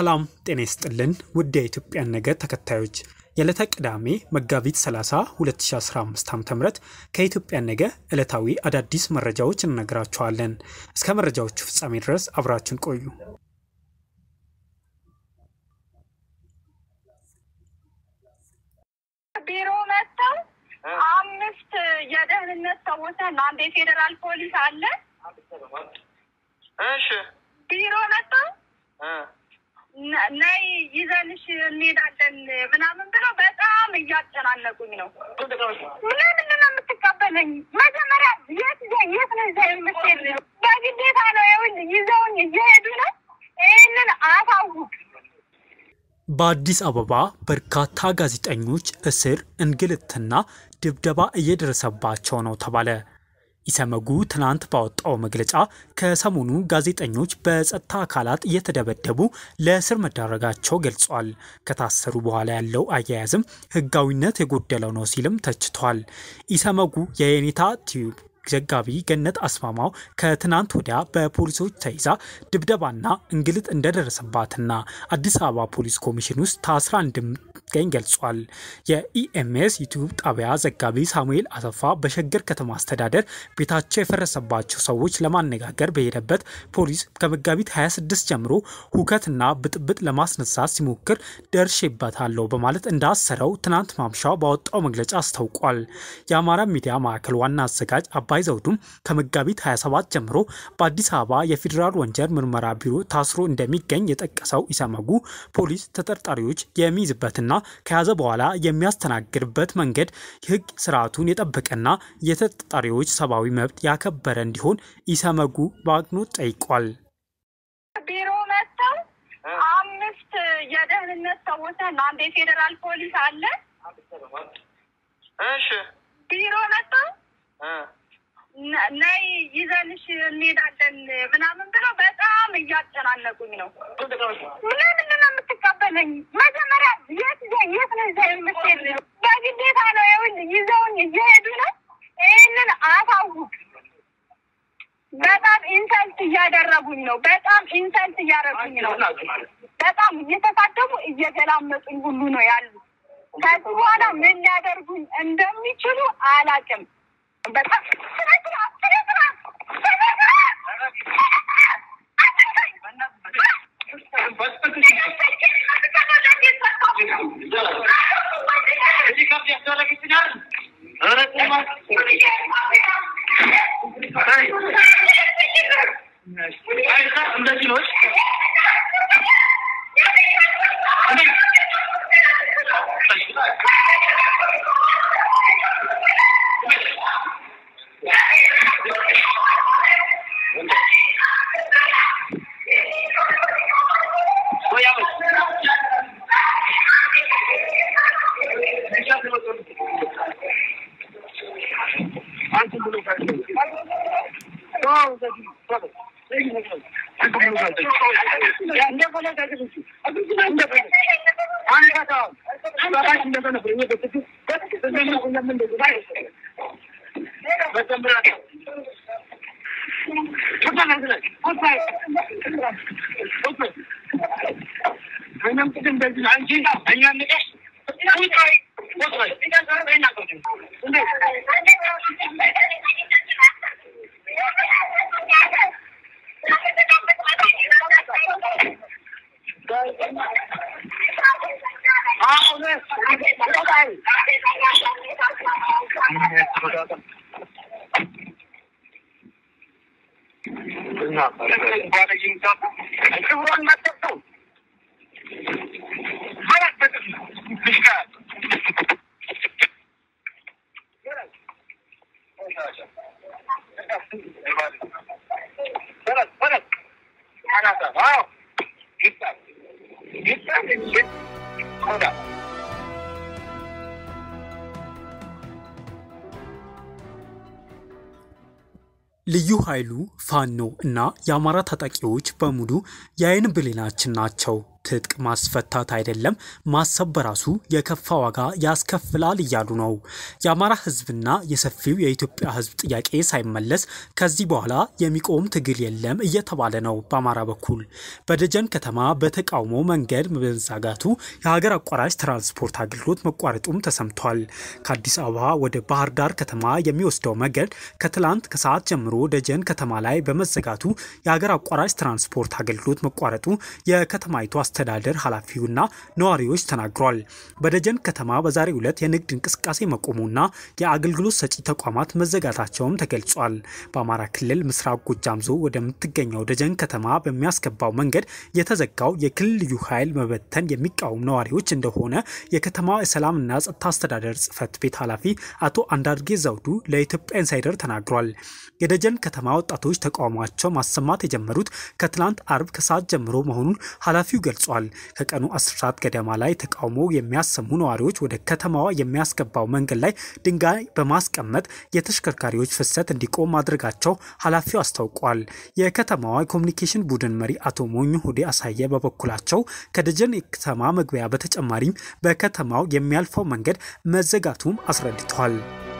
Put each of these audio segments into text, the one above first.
ሰላም ጤና ይስጥልን ውድ የኢትዮጵያን ነገ ተከታዮች የዕለተ ቅዳሜ መጋቢት 30 2015 ዓ.ም ከኢትዮጵያን ነገ ዕለታዊ አዳዲስ መረጃዎች እንነግራችኋለን። እስከ መረጃዎቹ ፍጻሜ ድረስ አብራችን ቆዩ። ቢሮ መጥተው አምስት የደህንነት ሰዎች አሉ። አንድ የፌዴራል ፖሊስ አለ። እሺ ቢሮ መጥተው እ ነ- ነይ ይዘንሽ እንሄዳለን ምናምን ብለው በጣም እያጨናነቁኝ ነው። ለምንድን ነው የምትቀበለኝ? መጀመሪያ የት ይዘ- የት ነው ይዘህ የምትሄድ? በግዴታ ነው ይኸውልህ፣ ይዘውኝ እየሄዱ ነው። ይህንን አሳውቅ። በአዲስ አበባ በርካታ ጋዜጠኞች እስር፣ እንግልትና ድብደባ እየደረሰባቸው ነው ተባለ። ኢሰመጉ ትናንት ባወጣው መግለጫ ከሰሞኑ ጋዜጠኞች በጸጥታ አካላት እየተደበደቡ ለእስር መዳረጋቸው ገልጿል። ከታሰሩ በኋላ ያለው አያያዝም ሕጋዊነት የጎደለው ነው ሲልም ተችቷል። ኢሰመጉ የየኔታ ቲዩብ ዘጋቢ ገነት አስማማው ከትናንት ወዲያ በፖሊሶች ተይዛ ድብደባና እንግልት እንደደረሰባትና አዲስ አበባ ፖሊስ ኮሚሽን ውስጥ ታስራ እንደምትገኝ ገልጿል። የኢኤምኤስ ዩቲዩብ ጣቢያ ዘጋቢ ሳሙኤል አሰፋ በሸገር ከተማ አስተዳደር ቤታቸው የፈረሰባቸው ሰዎች ለማነጋገር በሄደበት ፖሊስ ከመጋቢት 26 ጀምሮ ሁከትና ብጥብጥ ለማስነሳት ሲሞክር ደርሼበታለሁ በማለት እንዳሰረው ትናንት ማምሻው ባወጣው መግለጫ አስታውቋል። የአማራ ሚዲያ ማዕከል ዋና አዘጋጅ አባይ ዘውዱም ከመጋቢት 27 ጀምሮ በአዲስ አበባ የፌዴራል ወንጀል ምርመራ ቢሮ ታስሮ እንደሚገኝ የጠቀሰው ኢሰመጉ ፖሊስ ተጠርጣሪዎች የሚይዝበትና ከያዘ በኋላ የሚያስተናግድበት መንገድ የሕግ ስርዓቱን የጠበቀና የተጠርጣሪዎች ሰብአዊ መብት ያከበረ እንዲሆን ኢሰመጉ በአጽንኦት ጠይቋል። ቢሮ መጥተው አምስት የደህንነት ሰዎች አሉ። አንድ የፌዴራል ፖሊስ አለ። እሺ ቢሮ መጥተው እ ነ- ነይ ይዘንሽ እንሄዳለን ምናምን ብለው በጣም እያጨናነቁኝ ነው። ለምንድን ነው የምትቀበለኝ? መጀመሪያ የት ይዘህ- የት ነው ይዘህ የምትሄድ? በግዴታ ነው ይኸውልህ፣ ይዘውኝ እየሄዱ ነው። ይህንን አሳውቅ። በጣም ኢንሰልት እያደረጉኝ ነው። በጣም ኢንሰልት እያደረጉኝ ነው። በጣም እየተሳደቡ እየገላመጡኝ ሁሉ ነው ያሉ። ከዚህ በኋላ ምን ሊያደርጉኝ እንደሚችሉ አላውቅም። በጣም ስነ ስርዓት፣ ስነ ስርዓት፣ ስነ ስርዓት! ልዩ ኃይሉ ፋኖ እና የአማራ ታጣቂዎች በሙሉ የአይን ብሌናችን ናቸው። ትጥቅ ማስፈታት አይደለም ማሰብ በራሱ የከፋ ዋጋ ያስከፍላል እያሉ ነው። የአማራ ህዝብና የሰፊው የኢትዮጵያ ህዝብ ጥያቄ ሳይመለስ ከዚህ በኋላ የሚቆም ትግል የለም እየተባለ ነው። በአማራ በኩል በደጀን ከተማ በተቃውሞ መንገድ መዘጋቱ የሀገር አቋራጭ ትራንስፖርት አገልግሎት መቋረጡም ተሰምቷል። ከአዲስ አበባ ወደ ባህር ዳር ከተማ የሚወስደው መንገድ ከትላንት ከሰዓት ጀምሮ ደጀን ከተማ ላይ በመዘጋቱ የሀገር አቋራጭ ትራንስፖርት አገልግሎት መቋረጡ የከተማይቱ አስተዳደር ኃላፊውና ነዋሪዎች ተናግሯል። በደጀን ከተማ በዛሬው ዕለት የንግድ እንቅስቃሴ መቆሙና የአገልግሎት ሰጪ ተቋማት መዘጋታቸውም ተገልጿል። በአማራ ክልል ምስራቅ ጎጃም ዞን ወደምትገኘው ደጀን ከተማ በሚያስገባው መንገድ የተዘጋው የክልል ልዩ ኃይል መበተን የሚቃወሙ ነዋሪዎች እንደሆነ የከተማ የሰላምና ጸጥታ አስተዳደር ጽሕፈት ቤት ኃላፊ አቶ አንዳርጌ ዘውዱ ለኢትዮጵያ ኢንሳይደር ተናግሯል። የደጀን ከተማ ወጣቶች ተቃውሟቸው ማሰማት የጀመሩት ከትላንት አርብ ከሰዓት ጀምሮ መሆኑን ኃላፊው ገልጿል። ከቀኑ 10 ሰዓት ገደማ ላይ ተቃውሞ የሚያሰሙ ነዋሪዎች ወደ ከተማዋ የሚያስገባው መንገድ ላይ ድንጋይ በማስቀመጥ የተሽከርካሪዎች ፍሰት እንዲቆም ማድረጋቸው ኃላፊው አስታውቋል። የከተማዋ የኮሚኒኬሽን ቡድን መሪ አቶ ሞኙ ሁዴ አሳየ በበኩላቸው ከደጀን የከተማ መግቢያ በተጨማሪም በከተማው የሚያልፈው መንገድ መዘጋቱም አስረድተዋል።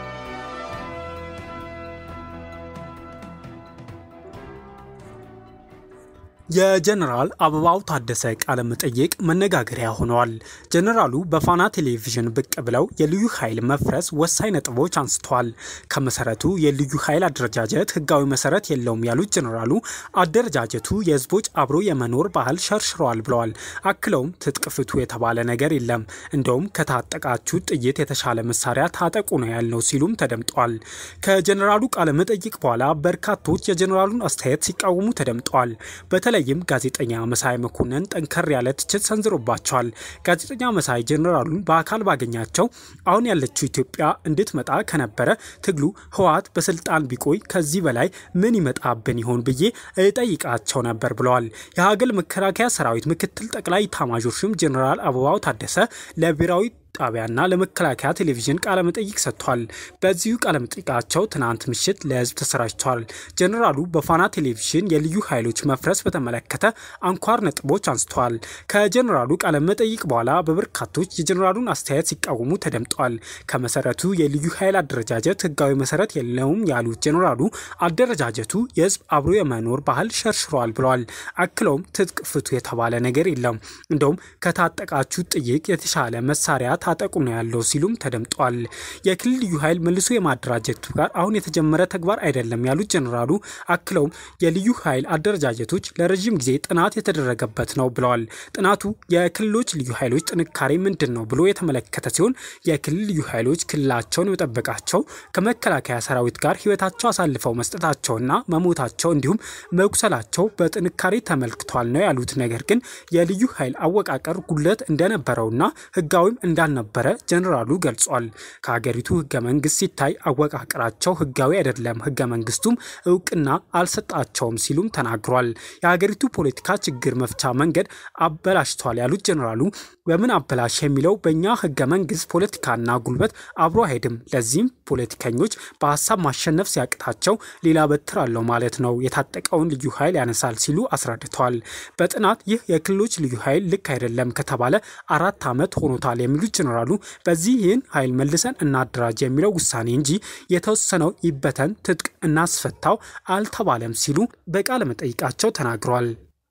የጀነራል አበባው ታደሰ ቃለ መጠይቅ መነጋገሪያ ሆነዋል። ጀነራሉ በፋና ቴሌቪዥን ብቅ ብለው የልዩ ኃይል መፍረስ ወሳኝ ነጥቦች አንስተዋል። ከመሰረቱ የልዩ ኃይል አደረጃጀት ሕጋዊ መሰረት የለውም ያሉት ጀነራሉ አደረጃጀቱ የህዝቦች አብሮ የመኖር ባህል ሸርሽረዋል ብለዋል። አክለውም ትጥቅ ፍቱ የተባለ ነገር የለም፣ እንደውም ከታጠቃችሁ ጥይት የተሻለ መሳሪያ ታጠቁ ነው ያልነው ሲሉም ተደምጠዋል። ከጀነራሉ ቃለ መጠይቅ በኋላ በርካቶች የጀነራሉን አስተያየት ሲቃወሙ ተደምጠዋል። በተለይም ጋዜጠኛ መሳይ መኮንን ጠንከር ያለ ትችት ሰንዝሮባቸዋል። ጋዜጠኛ መሳይ ጀኔራሉን በአካል ባገኛቸው አሁን ያለችው ኢትዮጵያ እንድትመጣ ከነበረ ትግሉ ህወሓት በስልጣን ቢቆይ ከዚህ በላይ ምን ይመጣብን ይሆን ብዬ እጠይቃቸው ነበር ብለዋል። የሀገር መከላከያ ሰራዊት ምክትል ጠቅላይ ኤታማዦር ሹም ጀኔራል አበባው ታደሰ ለብሔራዊ ጣቢያና ለመከላከያ ቴሌቪዥን ቃለመጠይቅ ሰጥቷል። በዚሁ ቃለመጠይቃቸው ትናንት ምሽት ለህዝብ ተሰራጭቷል። ጀኔራሉ በፋና ቴሌቪዥን የልዩ ኃይሎች መፍረስ በተመለከተ አንኳር ነጥቦች አንስተዋል። ከጀኔራሉ ቃለመጠይቅ በኋላ በበርካቶች የጀኔራሉን አስተያየት ሲቃወሙ ተደምጠዋል። ከመሰረቱ የልዩ ኃይል አደረጃጀት ህጋዊ መሰረት የለውም ያሉት ጀኔራሉ አደረጃጀቱ የህዝብ አብሮ የመኖር ባህል ሸርሽሯል ብለዋል። አክለውም ትጥቅ ፍቱ የተባለ ነገር የለም፣ እንደውም ከታጠቃችሁ ጥይቅ የተሻለ መሳሪያ ታጠቁ ነው ያለው ሲሉም ተደምጧል። የክልል ልዩ ኃይል መልሶ የማደራጀቱ ጋር አሁን የተጀመረ ተግባር አይደለም ያሉት ጀኔራሉ አክለውም የልዩ ኃይል አደረጃጀቶች ለረዥም ጊዜ ጥናት የተደረገበት ነው ብለዋል። ጥናቱ የክልሎች ልዩ ኃይሎች ጥንካሬ ምንድን ነው ብሎ የተመለከተ ሲሆን የክልል ልዩ ኃይሎች ክልላቸውን የመጠበቃቸው ከመከላከያ ሰራዊት ጋር ህይወታቸው አሳልፈው መስጠታቸውና መሞታቸው እንዲሁም መቁሰላቸው በጥንካሬ ተመልክቷል ነው ያሉት። ነገር ግን የልዩ ኃይል አወቃቀር ጉድለት እንደነበረውና ህጋዊም እንዳልነበረ ጀኔራሉ ገልጿል። ከሀገሪቱ ህገ መንግስት ሲታይ አወቃቀራቸው ህጋዊ አይደለም፣ ህገ መንግስቱም እውቅና አልሰጣቸውም ሲሉም ተናግሯል። የሀገሪቱ ፖለቲካ ችግር መፍቻ መንገድ አበላሽቷል ያሉት ጀኔራሉ በምን አበላሽ የሚለው በእኛ ህገ መንግስት ፖለቲካና ጉልበት አብሮ አይሄድም። ለዚህም ፖለቲከኞች በሀሳብ ማሸነፍ ሲያቅታቸው ሌላ በትር አለው ማለት ነው፣ የታጠቀውን ልዩ ኃይል ያነሳል ሲሉ አስረድተዋል። በጥናት ይህ የክልሎች ልዩ ኃይል ልክ አይደለም ከተባለ አራት ዓመት ሆኖታል የሚሉት ጀኔራሉ በዚህ ይህን ኃይል መልሰን እናደራጅ የሚለው ውሳኔ እንጂ የተወሰነው ይበተን ትጥቅ እናስፈታው አልተባለም ሲሉ በቃለ መጠይቃቸው ተናግረዋል።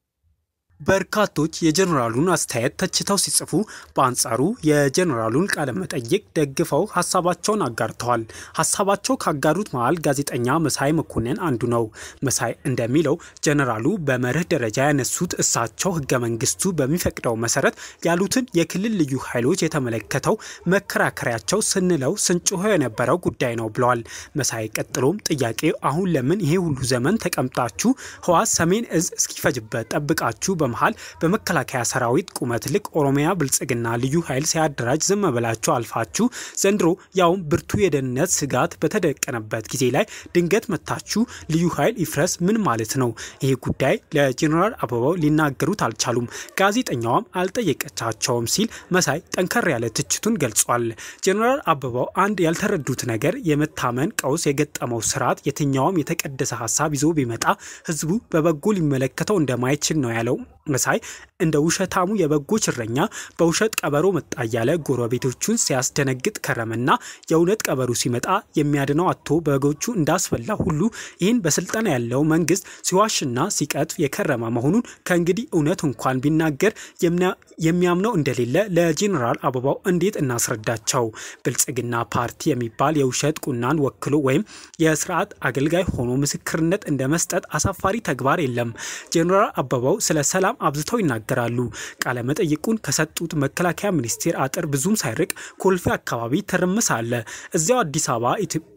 በርካቶች የጀኔራሉን አስተያየት ተችተው ሲጽፉ፣ በአንጻሩ የጀኔራሉን ቃለ መጠይቅ ደግፈው ሀሳባቸውን አጋርተዋል። ሀሳባቸው ካጋሩት መሃል ጋዜጠኛ መሳይ መኮንን አንዱ ነው። መሳይ እንደሚለው ጀኔራሉ በመርህ ደረጃ ያነሱት እሳቸው ህገ መንግስቱ በሚፈቅደው መሰረት ያሉትን የክልል ልዩ ኃይሎች የተመለከተው መከራከሪያቸው ስንለው ስንጮሆ የነበረው ጉዳይ ነው ብለዋል። መሳይ ቀጥሎም ጥያቄ አሁን ለምን ይሄ ሁሉ ዘመን ተቀምጣችሁ ህወሓት ሰሜን እዝ እስኪፈጅበት ጠብቃችሁ መሃል በመከላከያ ሰራዊት ቁመት ልክ ኦሮሚያ ብልጽግና ልዩ ኃይል ሲያደራጅ ዝም ብላችሁ አልፋችሁ ዘንድሮ ያውም ብርቱ የደህንነት ስጋት በተደቀነበት ጊዜ ላይ ድንገት መታችሁ ልዩ ኃይል ይፍረስ ምን ማለት ነው? ይሄ ጉዳይ ለጀኔራል አበባው ሊናገሩት አልቻሉም። ጋዜጠኛዋም አልጠየቀቻቸውም ሲል መሳይ ጠንከር ያለ ትችቱን ገልጿል። ጀኔራል አበባው አንድ ያልተረዱት ነገር የመታመን ቀውስ የገጠመው ስርዓት የትኛውም የተቀደሰ ሀሳብ ይዞ ቢመጣ ህዝቡ በበጎ ሊመለከተው እንደማይችል ነው ያለው። መሳይ እንደ ውሸታሙ የበጎች እረኛ በውሸት ቀበሮ መጣ እያለ ጎረቤቶቹን ሲያስደነግጥ ከረመና የእውነት ቀበሮ ሲመጣ የሚያድነው አቶ በጎቹ እንዳስፈላ ሁሉ ይህን በስልጣን ያለው መንግስት ሲዋሽና ሲቀጥፍ የከረመ መሆኑን ከእንግዲህ እውነት እንኳን ቢናገር የሚያምነው እንደሌለ ለጄኔራል አበባው እንዴት እናስረዳቸው? ብልጽግና ፓርቲ የሚባል የውሸት ቁናን ወክሎ ወይም የስርዓት አገልጋይ ሆኖ ምስክርነት እንደ መስጠት አሳፋሪ ተግባር የለም። ጄኔራል አበባው ስለ ሰላም አብዝተው ይናገራሉ። ቃለመጠይቁን ከሰጡት መከላከያ ሚኒስቴር አጥር ብዙም ሳይርቅ ኮልፌ አካባቢ ትርምስ አለ። እዚያው አዲስ አበባ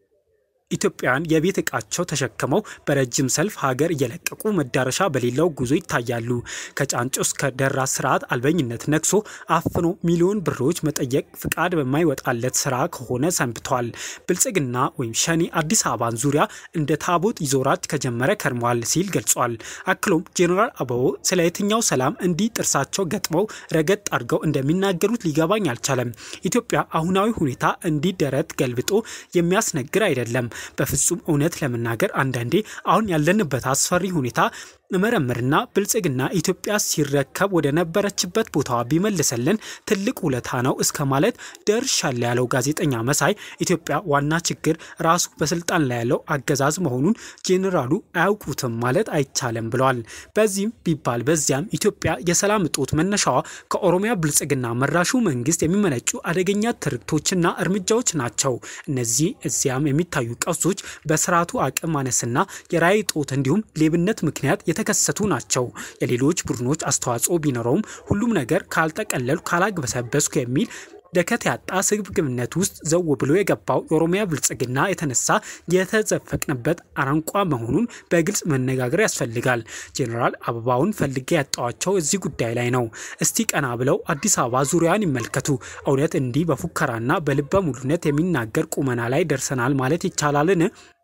ኢትዮጵያውያን የቤት ዕቃቸው ተሸክመው በረጅም ሰልፍ ሀገር እየለቀቁ መዳረሻ በሌለው ጉዞ ይታያሉ። ከጫንጮ እስከ ደራ ስርዓት አልበኝነት ነግሶ አፍኖ ሚሊዮን ብሮች መጠየቅ ፍቃድ በማይወጣለት ስራ ከሆነ ሰንብቷል። ብልጽግና ወይም ሸኔ አዲስ አበባን ዙሪያ እንደ ታቦት ይዞራት ከጀመረ ከርሟል ሲል ገልጿል። አክሎም ጄኔራል አበባው ስለ የትኛው ሰላም እንዲህ ጥርሳቸው ገጥመው ረገጥ አድርገው እንደሚናገሩት ሊገባኝ አልቻለም። ኢትዮጵያ አሁናዊ ሁኔታ እንዲህ ደረት ገልብጦ የሚያስነግር አይደለም። በፍጹም እውነት ለመናገር አንዳንዴ አሁን ያለንበት አስፈሪ ሁኔታ መመረምርና ብልጽግና ኢትዮጵያ ሲረከብ ወደ ነበረችበት ቦታዋ ቢመልሰልን ትልቅ ውለታ ነው እስከ ማለት ደርሻለ ያለው ጋዜጠኛ መሳይ ኢትዮጵያ ዋና ችግር ራሱ በስልጣን ላይ ያለው አገዛዝ መሆኑን ጄኔራሉ አያውቁትም ማለት አይቻልም ብለዋል። በዚህም ቢባል በዚያም ኢትዮጵያ የሰላም እጦት መነሻዋ ከኦሮሚያ ብልጽግና መራሹ መንግስት የሚመነጩ አደገኛ ትርክቶችና እርምጃዎች ናቸው። እነዚህ እዚያም የሚታዩ ቀውሶች በስርዓቱ አቅም ማነስና የራዕይ እጦት እንዲሁም ሌብነት ምክንያት የተከሰቱ ናቸው። የሌሎች ቡድኖች አስተዋጽኦ ቢኖረውም ሁሉም ነገር ካልጠቀለሉ ካላግበሰበስኩ የሚል ደከት ያጣ ስግብግብነት ውስጥ ዘው ብሎ የገባው የኦሮሚያ ብልጽግና የተነሳ የተዘፈቅንበት አረንቋ መሆኑን በግልጽ መነጋገር ያስፈልጋል። ጄኔራል አበባውን ፈልጌ ያጣዋቸው እዚህ ጉዳይ ላይ ነው። እስቲ ቀና ብለው አዲስ አበባ ዙሪያን ይመልከቱ። እውነት እንዲህ በፉከራና በልበ ሙሉነት የሚናገር ቁመና ላይ ደርሰናል ማለት ይቻላልን?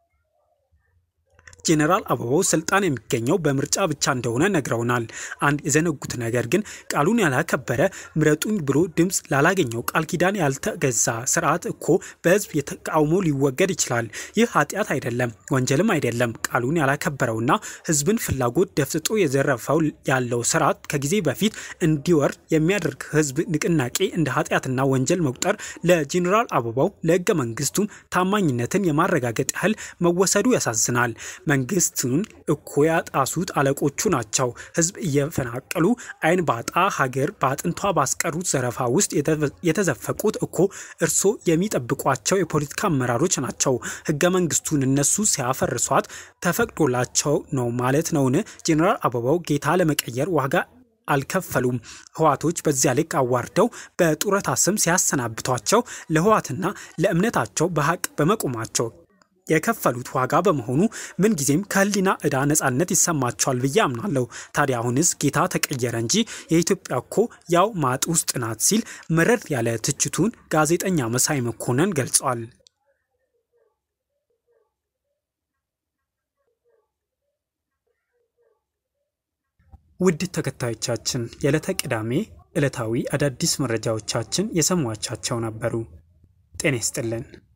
ጄኔራል አበባው ስልጣን የሚገኘው በምርጫ ብቻ እንደሆነ ነግረውናል። አንድ የዘነጉት ነገር ግን ቃሉን ያላከበረ ምረጡኝ ብሎ ድምፅ ላላገኘው ቃል ኪዳን ያልተገዛ ስርዓት እኮ በህዝብ የተቃውሞ ሊወገድ ይችላል። ይህ ኃጢአት አይደለም፣ ወንጀልም አይደለም። ቃሉን ያላከበረውና ህዝብን ፍላጎት ደፍጥጦ የዘረፈው ያለው ስርዓት ከጊዜ በፊት እንዲወርድ የሚያደርግ ህዝብ ንቅናቄ እንደ ኃጢአትና ወንጀል መቁጠር ለጄኔራል አበባው ለህገ መንግስቱም ታማኝነትን የማረጋገጥ ያህል መወሰዱ ያሳዝናል። መንግስቱን እኮ ያጣሱት አለቆቹ ናቸው። ህዝብ እየፈናቀሉ አይን ባጣ ሀገር በአጥንቷ ባስቀሩት ዘረፋ ውስጥ የተዘፈቁት እኮ እርሶ የሚጠብቋቸው የፖለቲካ አመራሮች ናቸው። ህገ መንግስቱን እነሱ ሲያፈርሷት ተፈቅዶላቸው ነው ማለት ነውን? ጄኔራል አበባው ጌታ ለመቀየር ዋጋ አልከፈሉም። ህዋቶች በዚያ ልክ አዋርደው በጡረታ ስም ሲያሰናብቷቸው ለህዋትና ለእምነታቸው በሀቅ በመቆማቸው የከፈሉት ዋጋ በመሆኑ ምንጊዜም ከህሊና ዕዳ ነጻነት ይሰማቸዋል ብዬ አምናለሁ። ታዲያ አሁንስ ጌታ ተቀየረ እንጂ የኢትዮጵያ እኮ ያው ማጥ ውስጥ ናት ሲል መረር ያለ ትችቱን ጋዜጠኛ መሳይ መኮንን ገልጿል። ውድ ተከታዮቻችን የዕለተ ቅዳሜ ዕለታዊ አዳዲስ መረጃዎቻችን የሰሟቻቸው ነበሩ። ጤና ይስጥልን።